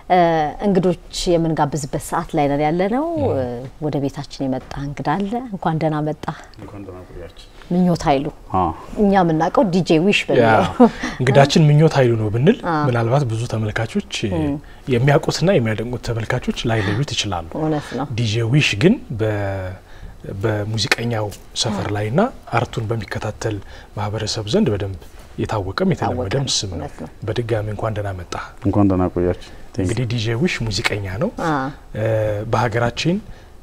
እንግዶች የምንጋብዝበት ሰዓት ላይ ነን ያለ ነው። ወደ ቤታችን የመጣ እንግዳ አለ። እንኳን ደህና መጣ። ምኞት ኃይሉ እኛ የምናውቀው ዲጄ ዊሽ በሚለው እንግዳችን ምኞት ኃይሉ ነው ብንል ምናልባት ብዙ ተመልካቾች የሚያውቁትና የሚያደንቁት ተመልካቾች ላይለዩት ይችላሉ። እውነት ነው። ዲጄ ዊሽ ግን በሙዚቀኛው ሰፈር ላይና አርቱን በሚከታተል ማህበረሰብ ዘንድ በደንብ የታወቀም የተለመደም ስም ነው። በድጋሚ እንኳን ደህና መጣ። እንኳን ደህና ቆያችሁ። እንግዲህ ዲጄ ዊሽ ሙዚቀኛ ነው። በሀገራችን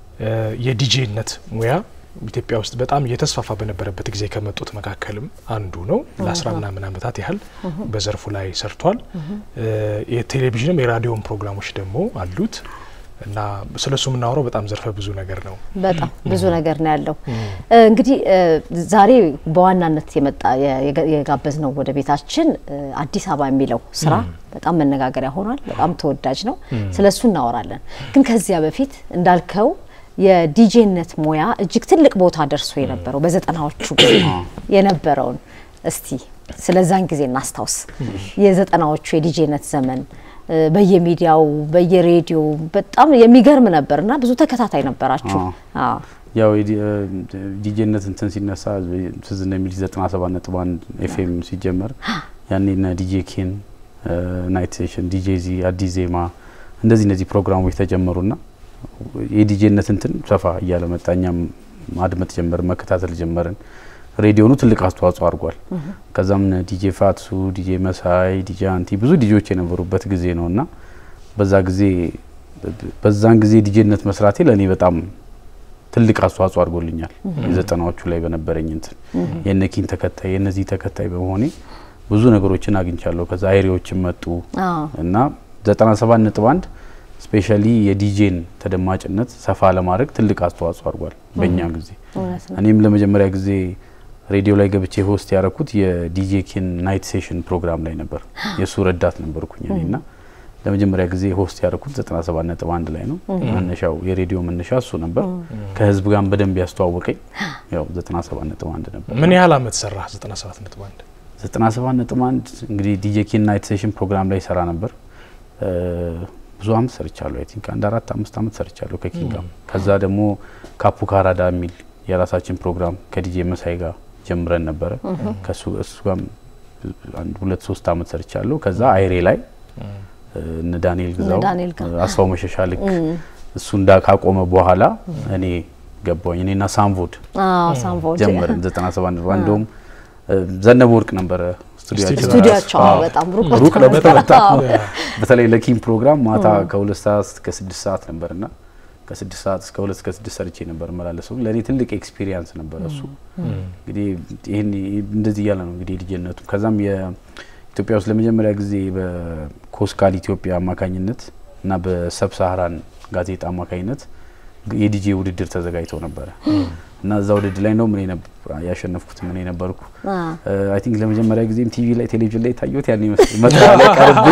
የዲጄነት ሙያ ኢትዮጵያ ውስጥ በጣም እየተስፋፋ በነበረበት ጊዜ ከመጡት መካከልም አንዱ ነው። ለአስራ ምናምን ዓመታት ያህል በዘርፉ ላይ ሰርቷል። የቴሌቪዥንም የራዲዮም ፕሮግራሞች ደግሞ አሉት እና ስለ እሱ የምናወራው በጣም ዘርፈ ብዙ ነገር ነው። በጣም ብዙ ነገር ነው ያለው። እንግዲህ ዛሬ በዋናነት የመጣ የጋበዝ ነው ወደ ቤታችን አዲስ አበባ የሚለው ስራ በጣም መነጋገሪያ ሆኗል። በጣም ተወዳጅ ነው። ስለ እሱ እናወራለን። ግን ከዚያ በፊት እንዳልከው የዲጄነት ሙያ እጅግ ትልቅ ቦታ ደርሶ የነበረው በዘጠናዎቹ የነበረውን እስቲ ስለዛን ጊዜ እናስታውስ። የዘጠናዎቹ የዲጄነት ዘመን በየሚዲያው በየሬዲዮ በጣም የሚገርም ነበር እና ብዙ ተከታታይ ነበራችሁ። ያው ዲጄነት እንትን ሲነሳ ትዝ እንደሚል ዘጠና ሰባት ነጥብ አንድ ኤፍኤም ሲጀመር ያኔ ነ ዲጄ ኬን፣ ናይት ሴሽን፣ ዲጄ ዚ፣ አዲስ ዜማ እንደዚህ እነዚህ ፕሮግራሞች ተጀመሩና የዲጄነት እንትን ሰፋ እያለ መጣ። እኛም ማድመጥ ጀመርን፣ መከታተል ጀመርን። ሬዲዮኑ ትልቅ አስተዋጽኦ አድርጓል። ከዛም ዲጄ ፋትሱ፣ ዲጄ መሳይ፣ ዲጄ አንቲ ብዙ ዲጄዎች የነበሩበት ጊዜ ነው እና በዛ ጊዜ በዛን ጊዜ ዲጄነት መስራቴ ለእኔ በጣም ትልቅ አስተዋጽኦ አድርጎልኛል። የዘጠናዎቹ ላይ በነበረኝ እንትን የነኪን ተከታይ የነዚህ ተከታይ በመሆኔ ብዙ ነገሮችን አግኝቻለሁ። ከዛ አይሬዎችን መጡ እና ዘጠና ሰባት ነጥብ አንድ ስፔሻሊ የዲጄን ተደማጭነት ሰፋ ለማድረግ ትልቅ አስተዋጽኦ አድርጓል በእኛ ጊዜ። እኔም ለመጀመሪያ ጊዜ ሬዲዮ ላይ ገብቼ ሆስት ያደረኩት የዲጄ ኬን ናይት ሴሽን ፕሮግራም ላይ ነበር። የእሱ ረዳት ነበርኩኝ እኔና ለመጀመሪያ ጊዜ ሆስት ያደረኩት 97 ነጥብ አንድ ላይ ነው። መነሻው የሬዲዮ መነሻ እሱ ነበር። ከህዝብ ጋር በደንብ ያስተዋወቀኝ ያው 97 ነጥብ አንድ ነበር። ምን ያህል አመት ሰራ? 97 ነጥብ አንድ 97 ነጥብ አንድ እንግዲህ ዲጄ ኬን ናይት ሴሽን ፕሮግራም ላይ ሰራ ነበር። ብዙ አመት ሰርቻለሁ። አይ ቲንክ አንድ አራት አምስት አመት ሰርቻለሁ ከኪንግ ጋር። ከዛ ደግሞ ካፑ ካራዳ የሚል የራሳችን ፕሮግራም ከዲጄ መሳይ ጋር ጀምረን ነበረ። ከሱ እሱ ጋር አንድ ሁለት ሶስት አመት ሰርቻለሁ። ከዛ አይሬ ላይ እነ ዳንኤል ግዛው አስፋው መሸሻ ልክ እሱ እንዳ ካቆመ በኋላ እኔ ገባኝ። እኔና ሳምቮድ ጀመርን 97 ነበር። እንደውም ዘነበ ወርቅ ነበረ ስቱዲያቸው በጣም ሩቅ ነበር በጣም በተለይ ለኪም ፕሮግራም ማታ ከሁለት ሰዓት እስከ ስድስት ሰዓት ነበርና ከስድስት ሰዓት እስከ ሁለት እስከ ስድስት ሰርቼ ነበር መላለሰው። ለእኔ ትልቅ ኤክስፒሪየንስ ነበረ እሱ። እንግዲህ ይህን እንደዚህ እያለ ነው እንግዲህ ልጅነቱ። ከዛም የኢትዮጵያ ውስጥ ለመጀመሪያ ጊዜ በኮስካል ኢትዮጵያ አማካኝነት እና በሰብ ሳሃራን ጋዜጣ አማካኝነት የዲጄ ውድድር ተዘጋጅተው ነበረ እና እዛ ውድድር ላይ ነው ምን ያሸነፍኩት ምን ነበርኩ። አይ ቲንክ ለመጀመሪያ ጊዜም ቲቪ ላይ ቴሌቪዥን ላይ ታየሁት ያን ይመስል መጣ ላይ ቀርቤ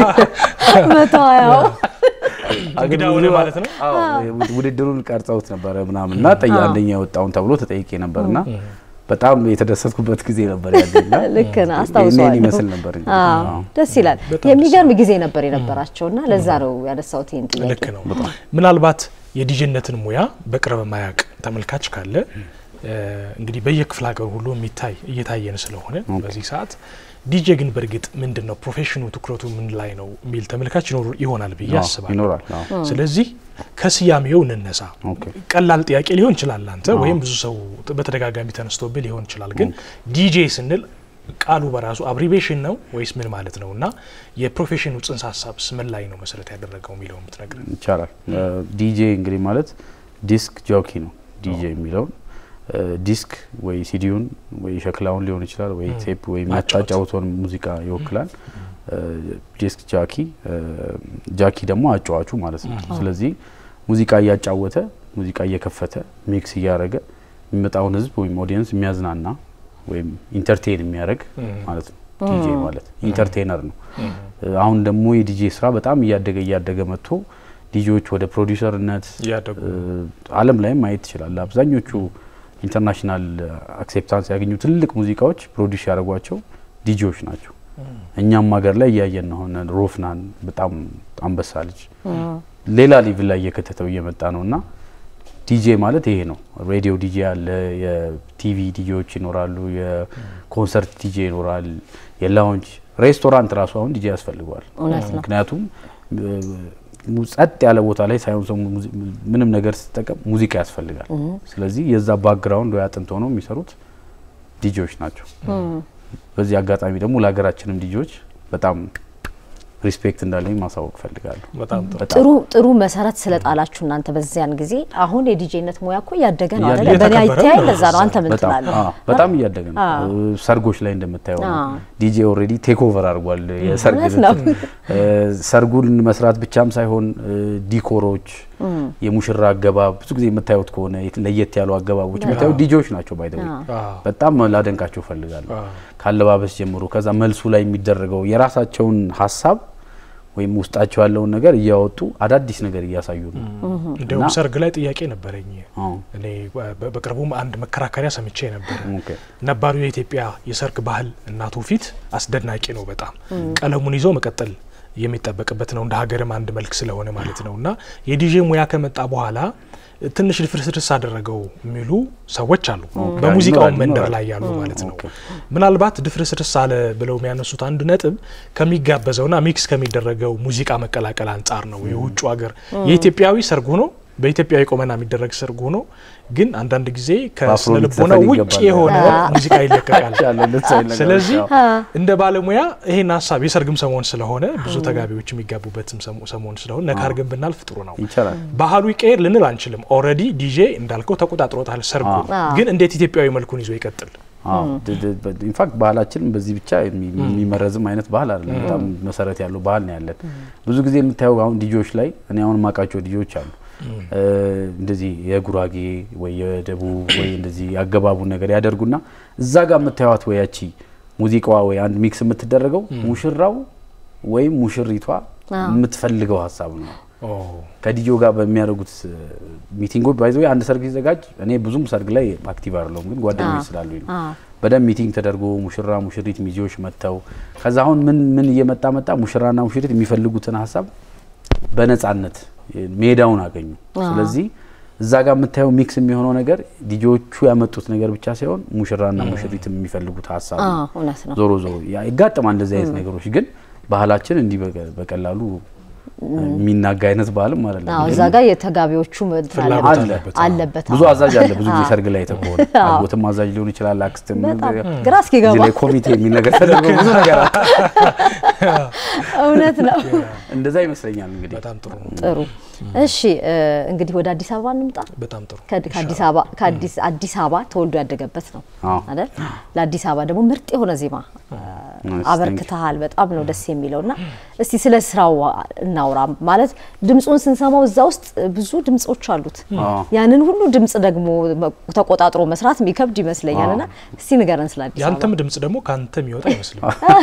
መታያው እንግዳ ሆነ ማለት ነው። ውድድሩን ቀርጸውት ነበረ ምናምን እና ጠያ አንደኛ የወጣውን ተብሎ ተጠይቄ ነበርና በጣም የተደሰትኩበት ጊዜ ነበር ያለና ልክ ነህ፣ አስታውሰዋለሁ። ይመስል ነበር እንግዲህ። አዎ። ደስ ይላል። የሚገርም ጊዜ ነበር የነበራቸውና ለዛ ነው ያነሳሁት ይህን ጥያቄ። ልክ ነው። ምናልባት የዲጄነትን ሙያ በቅርብ ማያቅ ተመልካች ካለ እንግዲህ በየክፍለ ሀገሩ ሁሉ የሚታይ እየታየን ስለሆነ በዚህ ሰዓት ዲጄ ግን በእርግጥ ምንድን ነው ፕሮፌሽኑ ትኩረቱ ምን ላይ ነው የሚል ተመልካች ይኖሩ ይሆናል ብዬ አዎ፣ አስባለሁ። ይኖራል። አዎ። ስለዚህ ከስያሜው እንነሳ። ኦኬ። ቀላል ጥያቄ ሊሆን ይችላል አንተ ወይም ብዙ ሰው በተደጋጋሚ ተነስቶብህ ሊሆን ይችላል። ግን ዲጄ ስንል ቃሉ በራሱ አብሪቬሽን ነው ወይስ ምን ማለት ነው? እና የፕሮፌሽኑ ጽንሰ ሀሳብስ ምን ላይ ነው መሰረት ያደረገው የሚለው የምትነግረን? ይቻላል። ዲጄ እንግዲህ ማለት ዲስክ ጆኪ ነው። ዲጄ የሚለውን ዲስክ ወይ ሲዲውን ወይ ሸክላውን ሊሆን ይችላል ወይ ቴፕ ወይ የሚያጫጫውተውን ሙዚቃ ይወክላል። ዲስክ ጃኪ፣ ጃኪ ደግሞ አጫዋቹ ማለት ነው። ስለዚህ ሙዚቃ እያጫወተ ሙዚቃ እየከፈተ ሚክስ እያደረገ የሚመጣውን ህዝብ ወይም ኦዲየንስ የሚያዝናና ወይም ኢንተርቴን የሚያደርግ ማለት ነው። ዲጄ ማለት ኢንተርቴነር ነው። አሁን ደግሞ የዲጄ ስራ በጣም እያደገ እያደገ መጥቶ ዲጄዎች ወደ ፕሮዲውሰርነት እያደጉ ዓለም ላይም ማየት ትችላል። አብዛኞቹ ኢንተርናሽናል አክሴፕታንስ ያገኙ ትልቅ ሙዚቃዎች ፕሮዲውስ ያደረጓቸው ዲጄዎች ናቸው። እኛም ሀገር ላይ እያየን ነው። ሆነ ሮፍናን በጣም አንበሳ ልጅ ሌላ ሊቭል ላይ እየከተተው እየመጣ ነው እና ዲጄ ማለት ይሄ ነው። ሬዲዮ ዲጄ አለ፣ የቲቪ ዲጄዎች ይኖራሉ፣ የኮንሰርት ዲጄ ይኖራል፣ የላውንጅ ሬስቶራንት ራሱ አሁን ዲጄ ያስፈልገዋል። እውነት ነው። ምክንያቱም ጸጥ ያለ ቦታ ላይ ሳይሆን ሰው ምንም ነገር ስትጠቀም ሙዚቃ ያስፈልጋል። ስለዚህ የዛ ባክግራውንድ ወይ አጥንት ሆነው የሚሰሩት ዲጄዎች ናቸው። በዚህ አጋጣሚ ደግሞ ለሀገራችንም ዲጄዎች በጣም ሪስፔክት እንዳለኝ ማሳወቅ ፈልጋለሁ። በጣም ጥሩ ጥሩ ጥሩ መሰረት ስለጣላችሁ እናንተ በዚያን ጊዜ አሁን የዲጄነት ሙያ እኮ እያደገ ነው አይደለ? እያደገ በእኔ የተከበረ አይተያይ ነው። ለዛ ነው። አንተ ምን በጣም ትላለህ? አዎ፣ በጣም እያደገ ነው። አዎ። ሰርጎች ላይ እንደምታየው ነው። አዎ። ዲጄ ኦልሬዲ ቴክ ኦቨር አድርጓል የሰርግ እውነት ነው። እንትን። እ፣ ሰርጉን መስራት ብቻም ሳይሆን እ፣ ዲኮሮች፣ የሙሽራ አገባብ ብዙ ጊዜ የምታዩት ከሆነ የት- ለየት ያሉ አገባቦች የምታዩት ዲጄዎች ናቸው። ባይ ዘ ዌይ አዎ። በጣም ላደንቃቸው ፈልጋለሁ። አዎ። ካለባበስ ጀምሮ ከዛ መልሱ ላይ የሚደረገው የራሳቸውን ሀሳብ ወይም ውስጣቸው ያለውን ነገር እያወጡ አዳዲስ ነገር እያሳዩ ነው። እንዲሁም እና- ሰርግ ላይ ጥያቄ ነበረኝ። አዎ። እኔ በ- በቅርቡም አንድ መከራከሪያ ሰምቼ ነበር። ኦኬ። ነባሩ የኢትዮጵያ የሰርግ ባህል እና ትውፊት አስደናቂ ነው። በጣም ቀለሙን ይዞ መቀጠል የሚጠበቅበት ነው። እንደ ሀገርም አንድ መልክ ስለሆነ ማለት ነው እና የዲጄ ሙያ ከመጣ በኋላ ትንሽ ልፍርስርስ አደረገው የሚሉ ሰዎች አሉ። በሙዚቃው ይኖራል፣ መንደር ይኖራል። ላይ ያሉ ማለት ነው። ኦኬ። ምናልባት ድፍርስርስ አለ ብለው የሚያነሱት አንድ ነጥብ ከሚጋበዘውና ሚክስ ከሚደረገው ሙዚቃ መቀላቀል አንጻር ነው። የውጭ ሀገር የኢትዮጵያዊ ሰርግ ሆኖ በኢትዮጵያዊ ቆመና የሚደረግ ሰርግ ሆኖ ግን አንዳንድ ጊዜ ከስነ በአፍሮቢት ልቦና ዘፈን ውጭ ይገባል። የሆነ ሙዚቃ ይለቀቃል። ያለው እንደዛ አይነት ነገር ስለዚህ አዎ። እንደ ባለሙያ ይሄን ሀሳብ የሰርግም ሰሞን ስለሆነ ብዙ ተጋቢዎች የሚጋቡበትም ሰሞ- ሰሞን ስለሆነ ነካ አድርገን ብናልፍ ጥሩ ነው። ይቻላል። ባህሉ ይቀየር ልንል አንችልም። ኦልሬዲ ዲጄ እንዳልከው ተቆጣጥሮታል ሰርጉ። አዎ። ግን እንዴት ኢትዮጵያዊ መልኩን ይዞ ይቀጥል? ኢንፋክት ባህላችን በዚህ ብቻ የሚ- የሚመረዝም አይነት ባህል አይደለም። በጣም መሰረት ያለው ባህል ነው ያለን። ብዙ ጊዜ የምታየው አሁን ዲጆች ላይ እኔ አሁን ማውቃቸው ዲጆች አሉ እ፣ እንደዚህ የጉራጌ ወይ የደቡብ ወይ እንደዚህ ያገባቡን ነገር ያደርጉና እዛ ጋር የምታዩት ወይ ያቺ ሙዚቃዋ ወይ አንድ ሚክስ የምትደረገው ሙሽራው ወይም ሙሽሪቷ የምትፈልገው ሀሳብ ነው። ኦ፣ ከዲጆ ጋር በሚያደርጉት እ፣ ሚቲንጎች ባይዘ አንድ ሰርግ ሲዘጋጅ እኔ ብዙም ሰርግ ላይ አክቲቭ አይደለሁም፣ ግን ጓደኞች ስላሉኝ ነው። አዎ። በደንብ ሚቲንግ ተደርጎ ሙሽራ ሙሽሪት ሚዜዎች መጥተው ከዛ አሁን ምን ምን እየመጣ መጣ ሙሽራና ሙሽሪት የሚፈልጉትን ሀሳብ በነጻነት ሜዳውን አገኙ። ስለዚህ እዛ ጋር የምታየው ሚክስ የሚሆነው ነገር ዲጆቹ ያመጡት ነገር ብቻ ሳይሆን ሙሽራና ሙሽሪት የሚፈልጉት ሀሳብ ነው። አዎ፣ እውነት ነው። ዞሮ ዞሮ ያ ይጋጠማል እንደዚህ አይነት ነገሮች ግን ባህላችን እንዲህ በቀ- በቀላሉ የሚናጋ አይነት ባህልም አይደለም። አዎ፣ ግን እዛ ጋር የተጋቢዎቹ እንትን ፍላጎት አለበት አለበት። አለበት። ብዙ አዎ። አዛዥ አለ። ብዙ ጊዜ ሰርግ ላይ ተከሆነ አጎትም አዛዥ ሊሆን ይችላል። አክስትም በጣም እዚህ ግራ እስኪገባ ላይ ኮሚቴ የሚል ነገር ተደርጎ ብዙ ነገር አለ። እውነት ነው። እንደዛ ይመስለኛል እንግዲህ በጣም ጥሩ ነው። ጥሩ እሺ፣ እ፣ እንግዲህ ወደ አዲስ አበባ እንምጣ። በጣም ጥሩ ከ- ከአዲስ አበባ ከአዲስ አዲስ አበባ ተወልዶ ያደገበት ነው አዎ። አይደል? ለአዲስ አበባ ደግሞ ምርጥ የሆነ ዜማ Nice, አበርክተሃል። በጣም ነው ደስ የሚለው እና እስቲ ስለ ስራው እናውራ። ማለት ድምፁን ስንሰማው እዛ ውስጥ ብዙ ድምጾች አሉት። አዎ። ያንን ሁሉ ድምጽ ደግሞ መ- ተቆጣጥሮ መስራት የሚከብድ ይመስለኛል እና እስቲ ንገረን ስለ አዲስ አበባ። ያንተም ድምጽ ደግሞ ከአንተ የሚወጣ አይመስልም።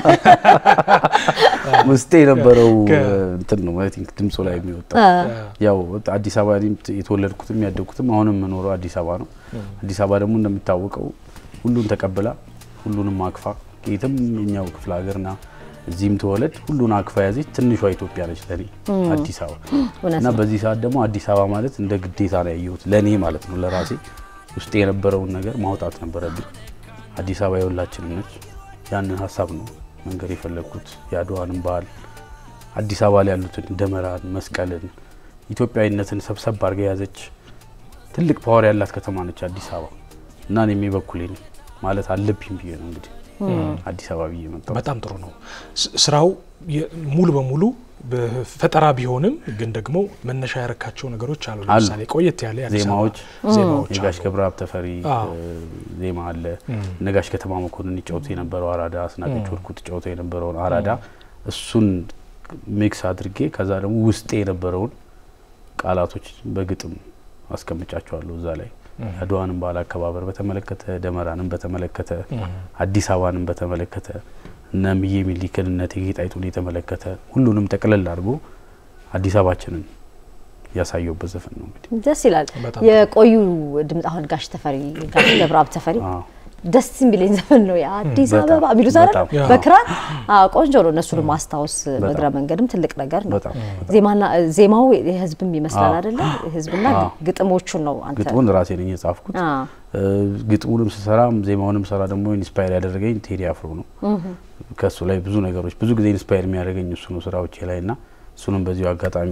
ውስጤ የነበረው ከ- እንትን ነው አይ ቲንክ ድምፁ ላይ የሚወጣው ያው አዲስ አበባ እኔም የተወለድኩትም ያደግኩትም አሁንም የምኖረው አዲስ አበባ ነው። አዲስ አበባ ደግሞ እንደሚታወቀው ሁሉን ተቀብላ ሁሉንም አቅፋ የትም የኛው ክፍለ ሀገርና እዚህም ተወለድ ሁሉን አቅፋ ያዘች ትንሿ ኢትዮጵያ ነች ለኔ አዲስ አበባ እውነት እና ነው። በዚህ ሰዓት ደግሞ አዲስ አበባ ማለት እንደ ግዴታ ነው ያየሁት ለኔ ማለት ነው ለራሴ ውስጤ የነበረውን ነገር ማውጣት ነበረብኝ። አዲስ አበባ የሁላችንም ነች። ያንን ሀሳብ ነው መንገድ የፈለግኩት የአድዋንም ባህል አዲስ አበባ ላይ ያሉትን ደመራን፣ መስቀልን፣ ኢትዮጵያዊነትን ሰብሰብ አድርጋ የያዘች ትልቅ ፓወር ያላት ከተማ ነች አዲስ አበባ እና እኔም የበኩሌ ነኝ ማለት አለብኝ ብዬ ነው እንግዲህ አዲስ አበባ ብዬ መጣሁ። በጣም ጥሩ ነው። ስ- ስራው የ- ሙሉ በሙሉ በፈጠራ ቢሆንም ግን ደግሞ መነሻ ያረካቸው ነገሮች አሉ። አሉ። ለምሳሌ ቆየት ያለ የአዲስ አበባ ዜማዎች ዜማዎች የጋሽ አሉ። ገብረአብ ተፈሪ አዎ። እ፣ ዜማ አለ። ነጋሽ ከተማ መኮንን ይጫወቱ የነበረው አራዳ፣ አስናቀች ወርቁ ትጫወተው የነበረውን አራዳ እሱን ሚክስ አድርጌ ከዛ ደግሞ ውስጤ የነበረውን ቃላቶች በግጥም አስቀምጫቸዋለሁ እዛ ላይ የአድዋንም በዓል አከባበር በተመለከተ ደመራንም በተመለከተ አዲስ አበባንም በተመለከተ እነ እምዬ ሚኒሊክን እነ እቴጌ ጣይቱን የተመለከተ ሁሉንም ጠቅለል አድርጎ አዲስ አበባችንን ያሳየውበት ዘፈን ነው። እንግዲህ ደስ ይላል። በጣም የቆዩ ድምፅ አሁን ጋሽ ተፈሪ ጋሽ ገብረአብ ተፈሪ አዎ። ደስ የሚለኝ ዘፈን ነው የአዲስ በጣም፣ አበባ ቢሉት አይደል? በጣም። ያ። በክራር አዎ፣ ቆንጆ ነው። እነሱን ማስታወስ በእግረ መንገድም ትልቅ ነገር ነው። በጣም ዜማና ዜማው የህዝብም ይመስላል አዎ። አይደለ? ህዝብና አዎ። ግጥሞቹን ነው አንተ ግጥሙን ራሴ ነኝ የጻፍኩት። አዎ። እ፣ ግጥሙንም ስሰራም ዜማውንም ስሰራ ደግሞ ኢንስፓየር ያደረገኝ ቴዲ አፍሮ ነው። ከእሱ ላይ ብዙ ነገሮች ብዙ ጊዜ ኢንስፓየር የሚያደርገኝ እሱ ነው ስራዎቼ ላይ እና እሱንም በዚሁ አጋጣሚ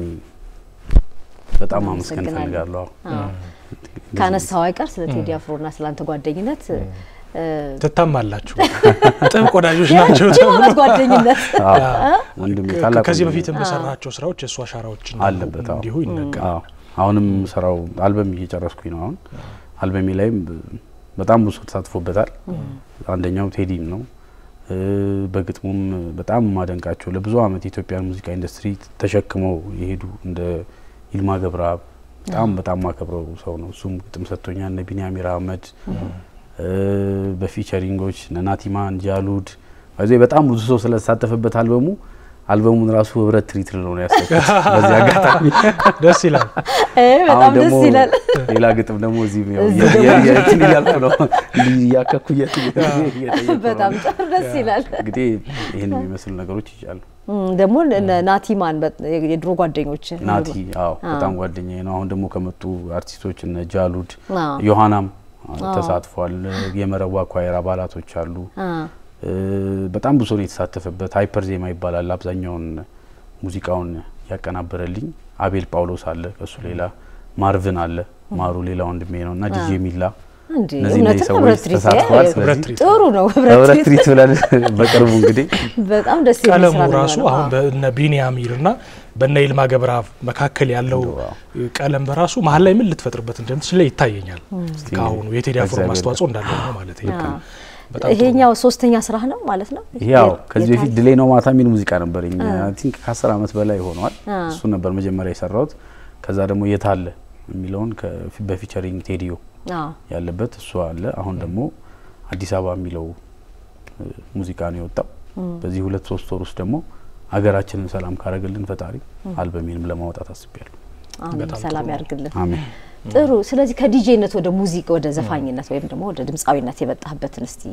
በጣም ማመስገን አመሰግናለሁ። እፈልጋለሁ። አዎ። ካነሳው አይቀር ስለ ቴዲ አፍሮና ስለ አንተ ጓደኝነት እ፣ ትታማላችሁ፣ ጥብቅ ወዳጆች ናቸው የረጅም ዓመት ጓደኝነት አዎ፣ ወንድሜ ታላቅ ከዚህ ወንድሜ በፊትም በሰራቸው ስራዎች የእሱ አሻራዎች እንዳሉ አለበት፣ አዎ። እንዲሁ ይነገራል። አዎ አሁንም ስራው አልበም እየጨረስኩኝ ነው። አሁን አልበሜ ላይም ብ- በጣም ብዙ ሰው ተሳትፎበታል። አንደኛው ቴዲም ነው። እ፣ በግጥሙም በጣም ማደንቃቸው ለብዙ አመት የኢትዮጵያን ሙዚቃ ኢንዱስትሪ ተሸክመው የሄዱ እንደ ይልማ ገብረአብ በጣም በጣም ማከብረው ሰው ነው። እሱም ግጥም ሰጥቶኛል። እነ ቢንያሚር አህመድ እ፣ በፊቸሪንጎች እነ ናቲማን ጃሉድ በዚህ በጣም ብዙ ሰው ስለተሳተፈበት አልበሙ አልበሙን ራሱ ህብረት ትሪት ነው ያሰብኩት በዚህ አጋጣሚ ደስ ይላል። እ፣ በጣም አሁን ደስ ደግሞ ይላል። ሌላ ግጥም ደግሞ እዚህ ያው እዚህ የ- ደግሞ የ- የእንትን እያልኩ ነው እያከኩ እየት- እየጠየኩ በጣም ነው። ጥሩ ደስ ይላል። እንግዲህ ይህን የሚመስሉ ነገሮች ይቻሉ። እም፣ ደግሞ እነ ናቲማን በ- የድሮ ጓደኞች ናቲ አዎ በጣም ጓደኛዬ ነው። አሁን ደግሞ ከመጡ አርቲስቶች እነ ጃሉድ አዎ። ዮሐናም ተሳትፏል። የመረዋ ኳየር አባላቶች አሉ። አ፣ እ፣ በጣም ብዙ ነው የተሳተፈበት። ሃይፐር ዜማ ይባላል። አብዛኛውን ሙዚቃውን ያቀናበረልኝ አቤል ጳውሎስ አለ። ከሱ ሌላ ማርቭን አለ። ማሩ ሌላ ወንድሜ ነው እና ዲጄ ሚላ እንዴ እነዚህ እውነትም እነዚህ ሰዎች ህብረት ትርኢት ተሳትፈዋል። ያ- ህብረት ስለዚህ ትርኢት ጥሩ ነው። ህብረት ህብረት ትርኢት ትርኢት ብለን በቅርቡ እንግዲህ በጣም ደስ የሚል ቀለሙ ስራ ነው ራሱ የሚሆነው። አሁን አዎ። በነ ቢንያሚር እና በነ ይልማ ገብረአብ መካከል ያለው እንደው ቀለም በራሱ መሀል ላይ ምን ልትፈጥርበት እንደምትችል ይታየኛል። ከአሁኑ የቴዲ አፍሮ ከእግዚአብሔር ማስተዋጽኦ እንዳለ ነው ማለት ነው። አዎ። በጣም ጥሩ ይሄኛው ሶስተኛ ስራ ነው ማለት ነው። ያው የ- ከዚህ የታየ- በፊት ድሌ ነው ማታ የሚል ሙዚቃ ነበረኝ። አይ ቲንክ ከአስር ዓመት በላይ ሆኗል። አ። እሱ ነበር መጀመሪያ የሰራሁት። ከዛ ደግሞ የታለ የሚለውን ከፊ- በፊቸሪንግ ቴዲዮ አዎ። ያለበት እሱ አለ። አሁን ደግሞ አዲስ አበባ የሚለው እ፣ ሙዚቃ ነው የወጣው። በዚህ ሁለት ሶስት ወር ውስጥ ደግሞ ሀገራችንን ሰላም ካረገልን ፈጣሪ አልበሜንም ለማውጣት አስቤያለሁ። አሜን። በጣም ሰላም ጥሩ ነው። ያርግልን። አሜን። ጥሩ። ስለዚህ ከዲጄነት ወደ ሙዚቃ ወደ ዘፋኝነት ወይም ደግሞ ወደ ድምፃዊነት የመጣህበትን እስቲ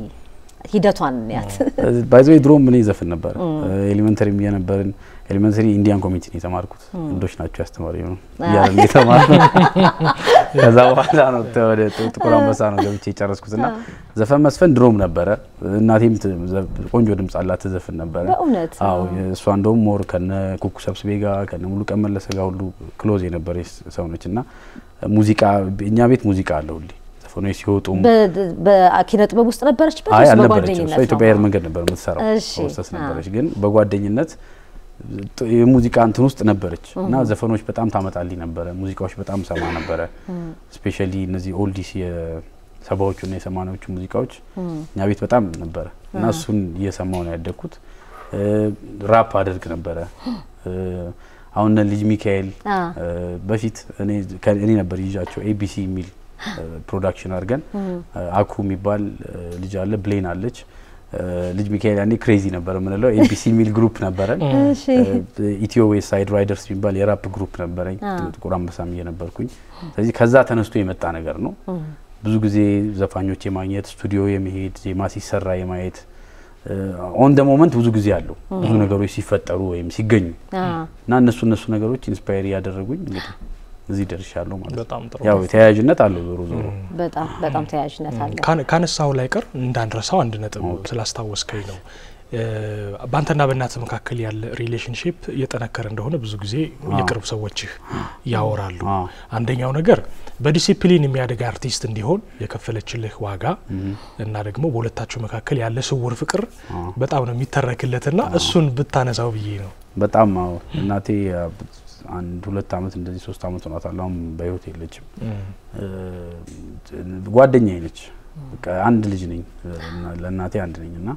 ሂደቷን ያት ባይዘ ድሮም እኔ ዘፍን ነበረ። ኤሊመንተሪ የነበርን ኤሊመንተሪ ኢንዲያን ኮሚኒቲ ነው የተማርኩት። ህንዶች ናቸው ያስተማሪ ነው እያለን የተማር ከዛ በኋላ ነው ተ- ወደ ጥ- ጥቁር አንበሳ ነው ገብቼ የጨረስኩት ና ዘፈን መስፈን ድሮም ነበረ። እናቴም ት- ዘ- ቆንጆ ድምጽ አላት ትዘፍን ነበረ። በእውነት አዎ እሷ እንደውም ሞር ከነ ኩኩ ሰብስቤ ጋር ከነ ሙሉ ቀን መለሰ ጋር ሁሉ ክሎዝ የነበረች ሰው ነች እና ሙዚቃ እኛ ቤት ሙዚቃ አለ ሁሌ ዘፈኖች ሲወጡም በ- በኪነ ጥበብ ውስጥ ነበረችበት አይ ወይስ አልነበረችም። በጓደኝነት እሷ ነው? ኢትዮጵያ አየር መንገድ ነበር የምትሰራው እሺ፣ ሆስተስ አ። ነበረች። ግን በጓደኝነት ጥ- የሙዚቃ እንትን ውስጥ ነበረች እና ዘፈኖች በጣም ታመጣልኝ ነበረ። ሙዚቃዎች በጣም ሰማ ነበረ። ስፔሻሊ እነዚህ ኦልዲስ የሰባዎቹ እና የሰማኒያዎቹ ሙዚቃዎች እኛ ቤት በጣም ነበረ እና እሱን እየሰማው ነው ያደግኩት። እ፣ ራፕ አደርግ ነበረ። እ፣ አሁን እነ ልጅ ሚካኤል አ። እ፣ በፊት እኔ ከ- እኔ ነበር ይዣቸው ኤቢሲ የሚል እ፣ ፕሮዳክሽን አድርገን እ፣ አኩ የሚባል እ፣ ልጅ አለ፣ ብሌን አለች። እ፣ ልጅ ሚካኤል ያኔ ክሬዚ ነበር የምንለው። ኤቢሲ የሚል ግሩፕ ነበረን። እሺ። እ፣ ኢትዮ ዌስት ሳይድ ራይደርስ የሚባል የራፕ ግሩፕ ነበረኝ። አ። ጥቁር አንበሳም እየነበርኩኝ። ስለዚህ ከዛ ተነስቶ የመጣ ነገር ነው። ብዙ ጊዜ ዘፋኞች የማግኘት ስቱዲዮ የመሄድ ዜማ ሲሰራ የማየት ኦን ደ ሞመንት ብዙ ጊዜ አለው ብዙ ነገሮች ሲፈጠሩ ወይም ሲገኙ አ። እና እነሱ እነሱ ነገሮች ኢንስፓየር እያደረጉኝ እንግዲህ እዚህ ደርሻለሁ ማለት ነው። በጣም ጥሩ ያው ተያያዥነት አለው ዞሮ ዞሮ በጣም በጣም ተያያዥነት አለ። ካነ- ካነሳው ላይ ቀር እንዳንረሳው አንድ ነጥብ ስላስታወስከኝ ነው። እ፣ በአንተና በእናትህ መካከል ያለ ሪሌሽንሽፕ እየጠነከረ እንደሆነ ብዙ ጊዜ የቅርብ ሰዎችህ ያወራሉ። አዎ። አንደኛው ነገር በዲሲፕሊን የሚያደግ አርቲስት እንዲሆን የከፈለችልህ ዋጋ እና ደግሞ በሁለታችሁ መካከል ያለ ስውር ፍቅር በጣም ነው የሚተረክለትና እሱን ብታነሳው ብዬ ነው። በጣም አዎ እናቴ አ፣ አንድ ሁለት አመት እንደዚህ ሶስት አመት ሆኗታል። አሁን በህይወት የለችም። እ፣ ጓደኛዬ ነች። በቃ አንድ ልጅ ነኝ እና ለእናቴ አንድ ነኝ እና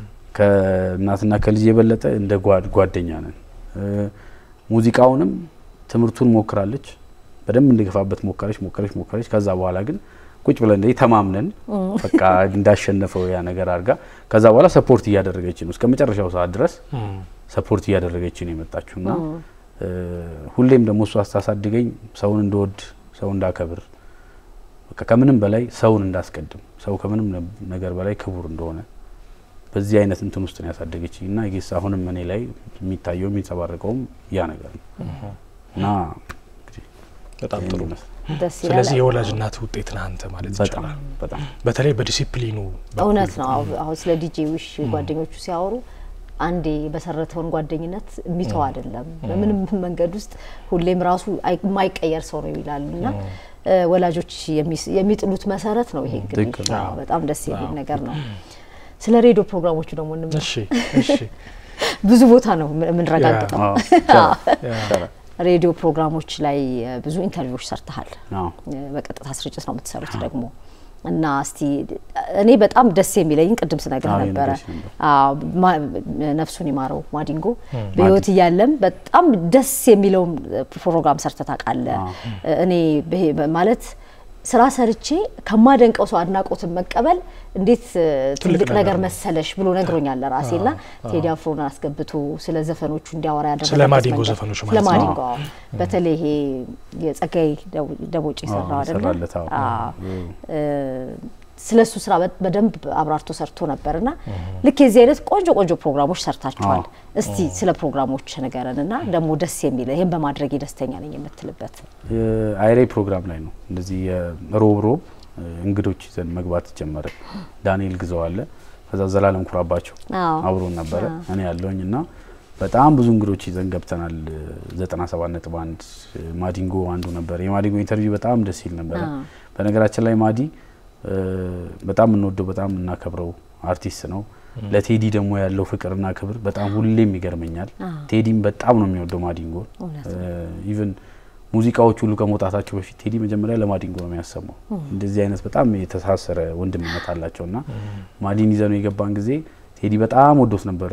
ከእናትና ከልጅ የበለጠ እንደ ጓድ ጓደኛ ነን። እ፣ ሙዚቃውንም ትምህርቱን ሞክራለች፣ በደንብ እንድገፋበት ሞከረች ሞከረች ሞከረች። ከዛ በኋላ ግን ቁጭ ብለን እንደዚህ ተማምነን በቃ እንዳሸነፈው ያ ነገር አድርጋ ከዛ በኋላ ሰፖርት እያደረገች ነው እስከ መጨረሻው ሰዓት ድረስ ሰፖርት እያደረገች ነው የመጣችው እና ሁሌም ደግሞ እሷ ስታሳድገኝ ሰውን እንድወድ ሰው እንዳከብር በቃ ከምንም በላይ ሰውን እንዳስቀድም ሰው ከምንም ነገር በላይ ክቡር እንደሆነ በዚህ አይነት እንትን ውስጥ ነው ያሳደገችኝ እና ጌስ አሁንም እኔ ላይ የሚታየው የሚንጸባረቀውም ያ ነገር ነው እና በጣም ጥሩ ነው። ደስ ይላል። ስለዚህ የወላጅ እናት ውጤት ነህ አንተ ማለት በጣም ይቻላል። በጣም በተለይ በዲሲፕሊኑ በኩል እውነት ነው። አሁ- አሁን ስለ ዲጄ ዊሽ ጓደኞቹ ሲያወሩ አንዴ የመሰረተውን ጓደኝነት የሚተው አይደለም። በምንም መንገድ ውስጥ ሁሌም ራሱ አይ- የማይቀየር ሰው ነው ይላሉ እና እ፣ ወላጆች የሚስ- የሚጥሉት መሰረት ነው ይሄ እንግዲህ ትክክል ነው። አዎ፣ በጣም ደስ የሚል ነገር ነው። ስለ ሬዲዮ ፕሮግራሞቹ ደግሞ እንመ- እሺ እሺ ብዙ ቦታ ነው የምን- የምንረጋግጠው። አዎ፣ ይቻላል፣ ይቻላል። ሬዲዮ ፕሮግራሞች ላይ እ፣ ብዙ ኢንተርቪዎች ሰርተሃል። አዎ። በቀጥታ ስርጭት ነው የምትሰሩት ደግሞ እና እስቲ እኔ በጣም ደስ የሚለኝ ቅድም ስነግርህ አዎ፣ ነበረ የነገርሽ ነበር። አዎ፣ ማ- ነፍሱን ይማረው ማዲንጎ በህይወት እያለም በጣም ደስ የሚለውን ፕሮግራም ሰርተህ ታውቃለህ። እኔ በሄ- ማለት ስራ ሰርቼ ከማደንቀው ሰው አድናቆትን መቀበል እንዴት እ፣ ትልቅ ነገር ነገር ነው። መሰለሽ ብሎ ነግሮኛል ለራሴ እና ቴዲ አፍሮን አስገብቶ ስለ ዘፈኖቹ እንዲያወራ ያደረገበት ስለ ማዲንጎ መንገድ- ዘፈኖች ስለ ማለት ነው። ማዲንጎ አዎ። በተለይ ይሄ የጸጋይ ደው- ደቦጭ የሰራው አዎ፣ አይደለ? የሰራለት፣ አዎ። አዎ። እ፣ ስለ እሱ ስራ በ- በደንብ አብራርቶ ሰርቶ ነበር እና ልክ የዚህ አይነት ቆንጆ ቆንጆ ፕሮግራሞች ሰርታችኋል። እስቲ ስለ ፕሮግራሞች ንገረን እና ደግሞ ደስ የሚለ ይህን በማድረግ ደስተኛ ነኝ የምትልበት የአይሬ ፕሮግራም ላይ ነው እንደዚህ የሮብ ሮብ እ፣ እንግዶች ይዘን መግባት ጀመረ። ዳንኤል ግዘው አለ፣ ከዛ ዘላለም ኩራባቸው አዎ። አብሮን ነበረ፣ እኔ ያለውኝ እና በጣም ብዙ እንግዶች ይዘን ገብተናል። ዘጠና ሰባት ነጥብ አንድ ማዲንጎ አንዱ ነበር። የማዲንጎ ኢንተርቪው በጣም ደስ ይል ነበረ። አዎ። በነገራችን ላይ ማዲ እ፣ በጣም የምንወደው በጣም የምናከብረው አርቲስት ነው። ለቴዲ ደግሞ ያለው ፍቅርና ክብር በጣም ሁሌም ይገርመኛል። ቴዲም በጣም ነው የሚወደው ማዲንጎ እውነት ኢቨን ሙዚቃዎች ሁሉ ከመውጣታቸው በፊት ቴዲ መጀመሪያ ለማዲንጎ ነው የሚያሰማው። እንደዚህ አይነት በጣም የተሳሰረ ወንድምነት አላቸው እና ማዲን ይዘነው የገባን ጊዜ ቴዲ በጣም ወዶት ነበረ።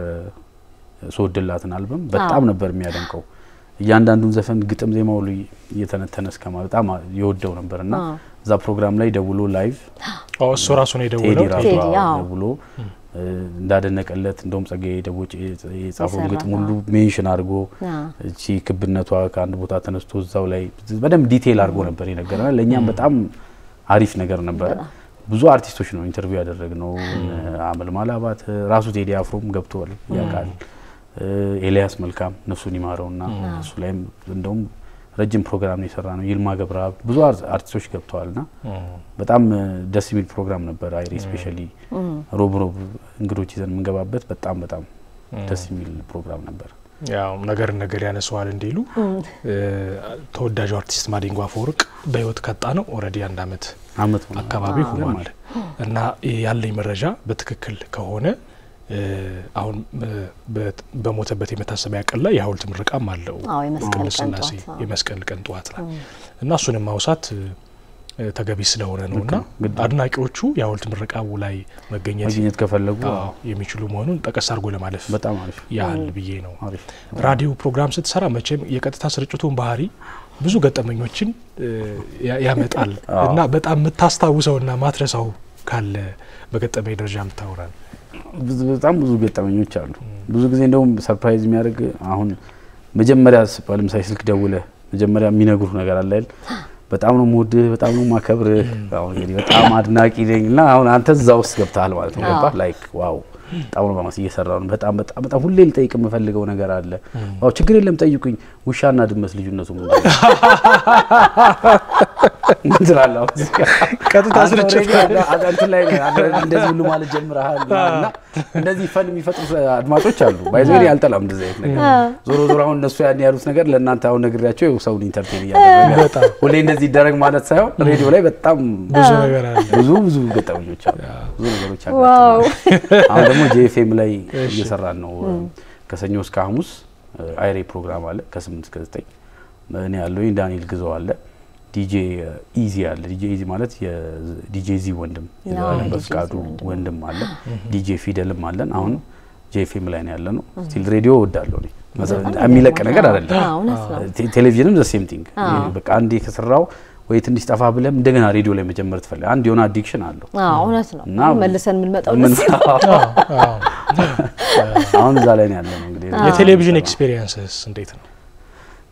ስወድላትን አልበም በጣም ነበር የሚያደንቀው። እያንዳንዱን ዘፈን ግጥም ዜማ ሁሉ እየተነተነ እስከማ በጣም የወደው ነበር እና እዛ ፕሮግራም ላይ ደውሎ ላይቭ አዎ፣ እሱ ራሱ ነው ቴዲ የደወለው። ራሱ ቴዲ፣ አዎ አዎ። ደውሎ እ፣ እንዳደነቀለት እንደውም ጸጋዬ ደቦጭ የጻፈውን የሰራ ግጥም ሁሉ ሜንሽን አድርጎ አዎ። እቺ ክብነቷ ከአንድ ቦታ ተነስቶ እዛው ላይ በደንብ ዲቴይል አድርጎ ነበር የነገረናል። ለእኛም በጣም አሪፍ ነገር ነበረ። ብዙ አርቲስቶች ነው ኢንተርቪው ያደረግነው። አመልማል አባት ራሱ ቴዲ አፍሮም ገብተዋል ያውቃል። ኤልያስ መልካም ነፍሱን ይማረውና እሱ ላይም እንደውም ረጅም ፕሮግራም ነው የሰራ ነው። ይልማ ገብረአብ ብዙ አር- አርቲስቶች ገብተዋልና በጣም እ፣ ደስ የሚል ፕሮግራም ነበር። አይሬ ስፔሻሊ ሮብ ሮብ እንግዶች ይዘን የምንገባበት በጣም በጣም ደስ የሚል ፕሮግራም ነበር። ያው ነገር ነገር ያነሰዋል እንዲሉ እ፣ ተወዳጁ አርቲስት ማዲንጎ አፈወርቅ በህይወት ከጣ ነው ኦልሬዲ አንድ አመት አመት ሆኗል። አካባቢ ሆኗል ይገርማል። እና ያለኝ መረጃ በትክክል ከሆነ እ፣ አሁን እ፣ በት- በሞተበት የመታሰቢያ ቀን ላይ የሀውልት ምርቃም አለው አዎ፣ የመስቀል ቅድስት ቀን ሥላሴ ጠዋት፣ አዎ። የመስቀል ቀን ጠዋት ላይ እና እሱንም ማውሳት እ፣ ተገቢ ስለሆነ ነው እና ግድ ነው። አድናቂዎቹ የሀውልት ምርቃቡ ላይ መገኘት ማግኘት ከፈለጉ አዎ፣ የሚችሉ መሆኑን ጠቀስ አድርጎ ለማለፍ በጣም አሪፍ ያህል ብዬ ነው። አሪፍ ራዲዮ ፕሮግራም ስትሰራ መቼም የቀጥታ ስርጭቱን ባህሪ ብዙ ገጠመኞችን እ፣ ያ- ያመጣል አዎ። እና በጣም የምታስታውሰውና ማትረሳው ካለ በገጠመኝ ደረጃ የምታወራል። ብዙ በጣም ብዙ ገጠመኞች አሉ። ብዙ ጊዜ እንደውም ሰርፕራይዝ የሚያደርግ አሁን መጀመሪያ ስ- ለምሳሌ ስልክ ደውለ መጀመሪያ የሚነግሩህ ነገር አለ አይደል? በጣም ነው የምወድህ፣ በጣም ነው የማከብርህ፣ አሁን እንግዲህ በጣም አድናቂ ነኝ እና አሁን አንተ እዛ ውስጥ ገብተሃል ማለት ነው። ገባህ? ላይክ ዋው በጣም ነው ማመስ እየሰራው ነው። በጣም በጣም በጣም ሁሌ ልጠይቅ የምፈልገው ነገር አለ። ዋው ችግር የለም ጠይቁኝ። ውሻና ድመት ልዩነቱ ምንድን ነው? ምን ትላለህ? አሁን እዚህ ጋር? ቀጥታ አንተ ስርጭት already አዳ- አዳ- እንትን ላይ ነህ፣ አዳ- እንደዚህ ሁሉ ማለት ጀምረሃል እና እንደዚህ ፈን የሚፈጥሩ አድማጮች አሉ። ባይዘ አልጠላም እንደዚህ አይነት ነገር። ዞሮ ዞሮ አሁን እነሱ ያን ያሉት ነገር ለእናንተ አሁን ነግሬያቸው ይኸው ሰውን ኢንተርቴን እያደረገ በጣም ሁሌ እንደዚህ ይደረግ ማለት ሳይሆን ሬዲዮ ላይ በጣም ብዙ ነገር አለ። ብዙ ብዙ ገጠመኞች አሉ። ብዙ ነገሮች አሉ። ዋው አሁን ደግሞ ጄኤፍኤም ላይ እየሰራን ነው። ከሰኞ እስከ ሐሙስ አይሬ ፕሮግራም አለ ከስምንት እስከ ዘጠኝ እኔ ያለሁኝ ዳንኤል ግዘው አለ ዲጄ ኢዚ አለ። ዲጄ ኢዚ ማለት የዲጄ ዚ ወንድም የዘላለም ዲጄ በፍቃዱ ዚ ወንድም። ወንድም አለ። ዲጄ ፊደልም አለን። አሁን ጄኤፍኤም ላይ ነው ያለ ነው። ስቲል ሬዲዮ እወዳለሁ እኔ የሚለቅ ነገር አይደለም። አዎ፣ እውነት ነው። ቴ- ቴሌቪዥንም ዘ ሴም ቲንግ አዎ። በቃ አንዴ ከሰራው ወይ ትንሽ ጠፋ ብለም እንደገና ሬዲዮ ላይ መጀመር ትፈልግ አንድ የሆነ አዲክሽን አለው አዎ፣ እውነት ነው። እና- መልሰን የምንመጣው ምን- ለዚህ ነው። አሁን እዛ ላይ ነው ያለ ነው እንግዲህ የቴሌቪዥን ኤክስፔሪየንስስ እንዴት ነው?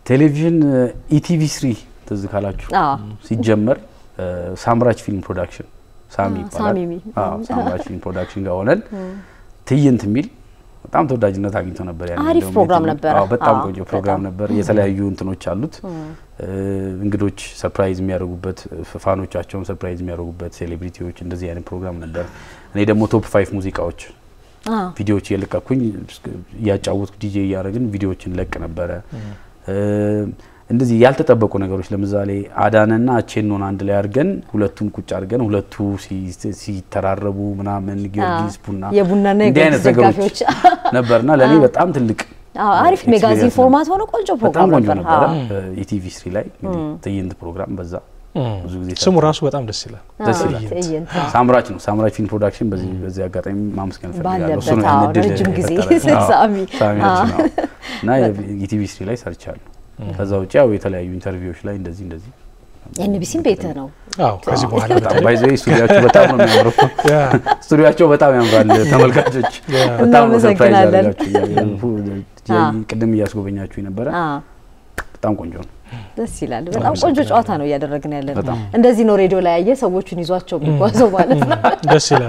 ቴሌቪዥን ኢቲቪ ስሪ ትዝ ካላችሁ አዎ። ሲጀመር እ፣ ሳምራች ፊልም ፕሮዳክሽን ሳሚ አ፣ ይባላል። ሳሚ ሚ- አዎ፣ ሳምራች ፊልም ፕሮዳክሽን ጋር ሆነን ትዕይንት የሚል በጣም ተወዳጅነት አግኝቶ ነበር። ያኔ አሪፍ እንደውም ፕሮግራም የትም- ነበረ። አዎ፣ በጣም አዎ፣ ቆንጆ ፕሮግራም በጣም። ነበር። የተለያዩ እንትኖች አሉት እ፣ እንግዶች ሰርፕራይዝ የሚያደርጉበት ፋኖቻቸውን ሰርፕራይዝ የሚያደርጉበት ሴሌብሪቲዎች እንደዚህ አይነት ፕሮግራም ነበር። እኔ ደግሞ ቶፕ ፋይቭ ሙዚቃዎች አ፣ ቪዲዮዎች እየለቀኩኝ እያጫወትኩ ዲጄ እያደረግን ቪዲዮዎችን ለቅ ነበረ። እ፣ እንደዚህ ያልተጠበቁ ነገሮች ለምሳሌ አዳነና አቼኖን አንድ ላይ አድርገን ሁለቱን ቁጭ አድርገን ሁለቱ ሲ- ሲተራረቡ ምናምን ጊዮርጊስ ቡና የቡናና እንዲህ አይነት የጊዮርጊስ ነገሮች ደጋፊዎች ነበርና ለእኔ በጣም ትልቅ አዎ፣ አሪፍ ሜጋዚን ኤክስፒሪየንስ ፎርማት ሆነ ቆንጆ በጣም ፕሮግራም ቆንጆ ነበር። ነበረ። አዎ። ኢቲቪ ስሪ ላይ እንግዲህ ትዕይንት ፕሮግራም በዛ ብዙ ጊዜ ስሙ ራሱ በጣም ደስ ይላል። ደስ አዎ፣ ይላል። ትዕይንት ሳምራች ነው። ሳምራች ፊልም ፕሮዳክሽን በዚህ በዚህ አጋጣሚ ማመስገን እፈልጋለሁ። እሱ ነው ባለበት፣ ያን አዎ፣ እድል ረጅም ጊዜ የፈጠረልን። አዎ፣ ሳሚ። ሳሚያችን ነው እና የኢቲቪ ስሪ ላይ ሰርቻለሁ። ከዛ ውጭ ያው የተለያዩ ኢንተርቪዎች ላይ እንደዚህ እንደዚህ ኤንቢሲም ቤትህ ነው። አዎ ከዚህ በኋላ በጣም በተለይ ባይዘ ስቱዲያቸው በጣም ነው የሚያምረው። ያ፣ ስቱዲያቸው በጣም ያምራል። ተመልካቾች ያ፣ በጣም ነው ሰርፕራይዝ እናመሰግናለን። ያደርጋችሁ። አዎ። ቅድም እያስጎበኛችሁ ነበረ። አዎ፣ በጣም ቆንጆ ነው። ደስ ይላል። በጣም ቆንጆ ጨዋታ ነው እያደረግን ያለ ነው። በጣም። እንደዚህ ነው ሬዲዮ ላይ ያየ ሰዎቹን ይዟቸው የሚጓዘው ማለት ነው። ደስ ይላል።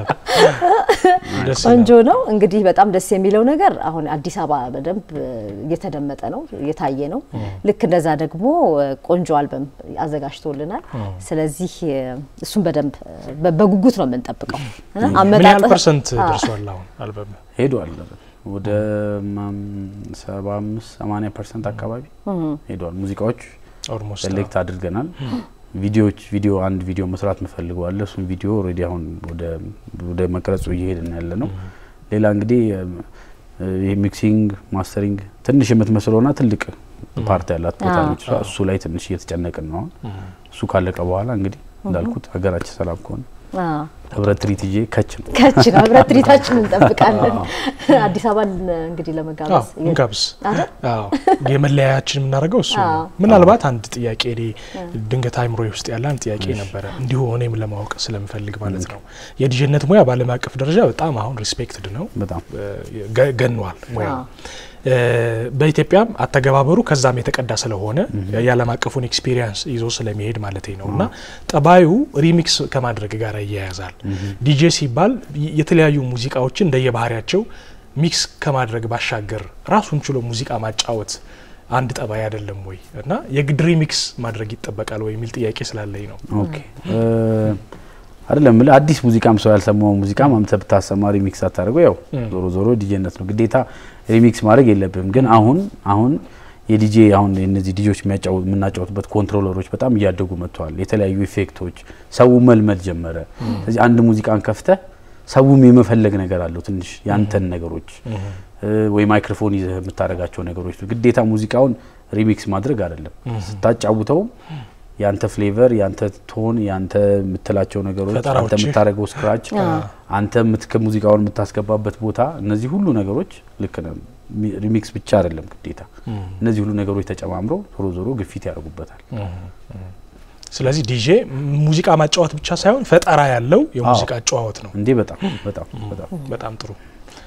ደስ ቆንጆ ይላል። ነው። እንግዲህ በጣም ደስ የሚለው ነገር አሁን አዲስ አበባ በደንብ እየተደመጠ ነው፣ እየታየ ነው። ልክ እንደዛ ደግሞ ቆንጆ አልበም አዘጋጅቶልናል። ስለዚህ እሱን በደንብ በ- በጉጉት ነው የምንጠብቀው። እና ምን ያህል አመጣጥህ- ፐርሰንት አዎ። ደርሷል አሁን አልበም? ሄዷል ወደ ሰባ አምስት ሰማኒያ ፐርሰንት አካባቢ ሄዷል። ሙዚቃዎች ኦልሞስት ሴሌክት አድርገናል። ቪዲዮዎች ቪዲዮ አንድ ቪዲዮ መስራት ምፈልገዋለ እሱም ቪዲዮ ኦልሬዲ አሁን ወደ ወደ መቅረጹ እየሄድን ያለ ነው። ሌላ እንግዲህ ይህ ሚክሲንግ ማስተሪንግ ትንሽ የምትመስለውና ትልቅ ፓርት ያላት ቦታ አዎ። ነች። እሷ- እሱ ላይ ትንሽ እየተጨነቅን ነው። አሁን እሱ ካለቀ በኋላ እንግዲህ እንዳልኩት ሀገራችን ሰላም ከሆነ አዎ። ህብረት ትርኢት ይዤ ከች ነው። ከች ነው ህብረት ትርኢታችን እንጠብቃለን። አዲስ አበባን እንግዲህ አዎ ለመጋበዝ እንጋብዝ። አይደል? አዎ የመለያያችን የምናደርገው እሱ ነው። አዎ። ምናልባት አንድ ጥያቄ እኔ ድንገት አይምሮ ውስጥ ያለ አንድ ጥያቄ ነበረ እንዲሁ እኔም ለማወቅ ስለምፈልግ ማለት ነው። የዲጄነት ሙያ በዓለም አቀፍ ደረጃ በጣም አሁን ሪስፔክትድ ነው፣ በጣም ገ- ገኗል ሙያ አዎ። በኢትዮጵያም አተገባበሩ ከዛም የተቀዳ ስለሆነ የዓለም አቀፉን ኤክስፒሪየንስ ይዞ ስለሚሄድ ማለት ነው እና ጠባዩ ሪሚክስ ከማድረግ ጋር ይያያዛል። ዲጄ ሲባል ይ- የተለያዩ ሙዚቃዎችን እንደየባህሪያቸው ሚክስ ከማድረግ ባሻገር ራሱን ችሎ ሙዚቃ ማጫወት አንድ ጠባይ አይደለም ወይ እና የግድ ሪሚክስ ማድረግ ይጠበቃል ወይ የሚል ጥያቄ ስላለኝ ነው። ኦኬ እ፣ አይደለም የምልህ አዲስ ሙዚቃም ሰው ያልሰማው ሙዚቃ ማምተህ ብታሰማ ሪሚክስ አታደርገው። ያው ዞሮ ዞሮ ዲጄነት ነው ግዴታ ሪሚክስ ማድረግ የለብም። ግን አሁን አሁን የዲጄ አሁን እነዚህ ዲጆች የሚያጫወት የምናጫወትበት ኮንትሮለሮች በጣም እያደጉ መጥተዋል። የተለያዩ ኢፌክቶች ሰው መልመድ ጀመረ። ስለዚህ አንድ ሙዚቃን ከፍተህ ሰውም የመፈለግ ነገር አለው ትንሽ ያንተን ነገሮች እ፣ ወይ ማይክሮፎን ይዘህ የምታደርጋቸው ነገሮች ግዴታ ሙዚቃውን ሪሚክስ ማድረግ አይደለም። ስታጫውተውም ያንተ ፍሌቨር፣ ያንተ ቶን፣ ያንተ የምትላቸው ነገሮች፣ አንተ ፈጠራዎችህ። የምታደርገው ስክራች፣ አንተ የምትከ ሙዚቃውን የምታስገባበት ቦታ፣ እነዚህ ሁሉ ነገሮች ልክ ነው። ሚ- ሪሚክስ ብቻ አይደለም ግዴታ። እነዚህ ሁሉ ነገሮች ተጨማምረው ዞሮ ዞሮ ግፊት ያደርጉበታል። ስለዚህ ዲጄ ሙዚቃ ማጫወት ብቻ ሳይሆን ፈጠራ ያለው የሙዚቃ አጨዋወት ነው። እንዴ በጣም በጣም በጣም በጣም ጥሩ